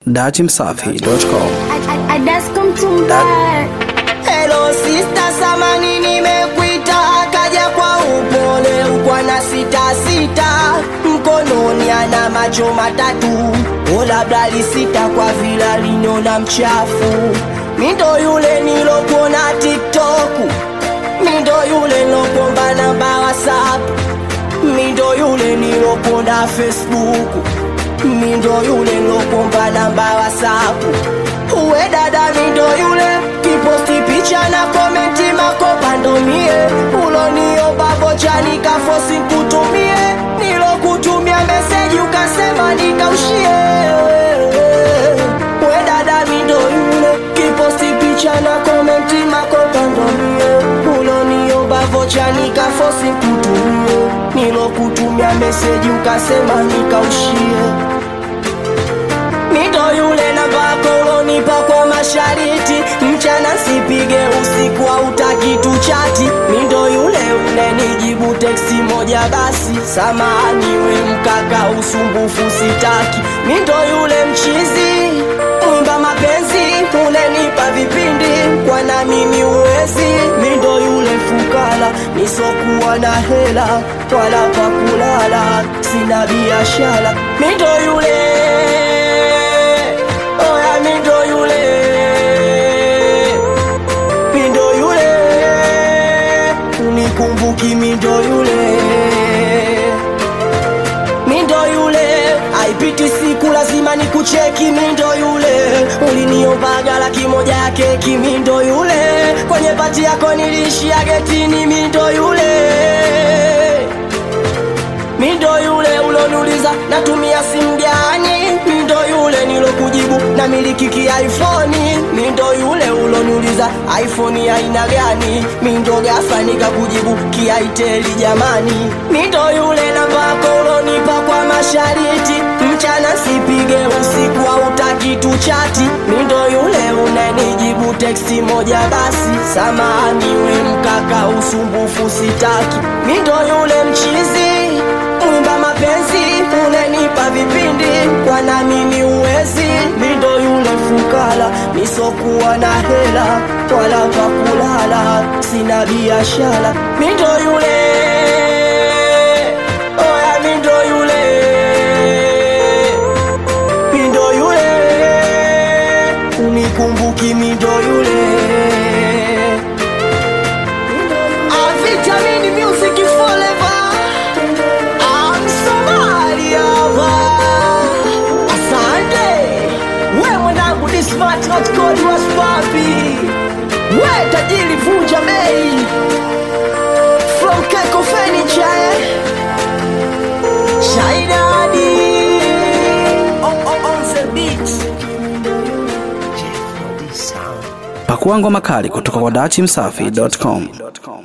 Datimsafi.com. Hello sister, samani nimekuita, akaja kwa upole ukwa na sita sita, mkononi ana macho matatu, o labda lisita kwa vila liniona mchafu. Mindo yule nilokuona TikTok, mindo yule nilokuomba namba WhatsApp, mindo yule nilokuona Facebook, mindo yule nilokuomba namba WhatsApp. Uwe dada mindo yule kiposti picha na komenti makopa ndo mie uloniomba vocha nikafosi kutumie nilokutumia meseji ukasema nikaushie Uwe dada mindo yule kiposti picha na komenti makopa ndo mie uloniomba vocha nikafosi kutumie nilokutumia meseji ukasema nikaushie Mindo yule na vako ulonipa kwa mashariti Mchana sipige usiku hautaki tuchati Mindo yule unenijibu teksti moja basi Samahani we mkaka usumbufu sitaki Mindo yule mchizi mwimba mapenzi Unenipa vipindi kwa na mimi uwezi Mindo yule fukara nisokuwa na hela Wala pa kulala sina biashara Mindo yule Oya mindo yule Mindo yule Unikumbuki mindo yule Mindo yule Haipiti siku lazima nikucheki mindo yule Uliniombaga laki moja ya keki mindo yule Kwenye pati yako nilishia getini mindo yule Mindo yule uloniuliza natumia simu gani? Mindo yule nilokujibu na miliki ki iPhone. Mindo yule uloniuliza iPhone ya aina gani? Mindo ghafla nikakujibu kiaiteli jamani. Mindo yule namba yako ulonipa kwa mashariti, mchana sipige usiku hautaki tuchati. Mindo yule unanijibu teksti moja basi, samahani we mkaka, usumbufu sitaki. Mindo yule mchizi mwimba mapenzi unenipa vipindi kwa na mimi uwezi mindo yule fukara nisokuwa na hela wala pa kulala sina biashara mindo yule oya mindo yule mindo yule unikumbuki mindo yule Ah, Vitamin Music Forever I'm Somalia Asante We mwanangu ni smart not cold was papi We tajiri vunja bei From Keko Furniture eh? Shaidadi On, on, on the beat Jeff Sound Pakua ngoma kali kutoka kwa Datimsafi.com.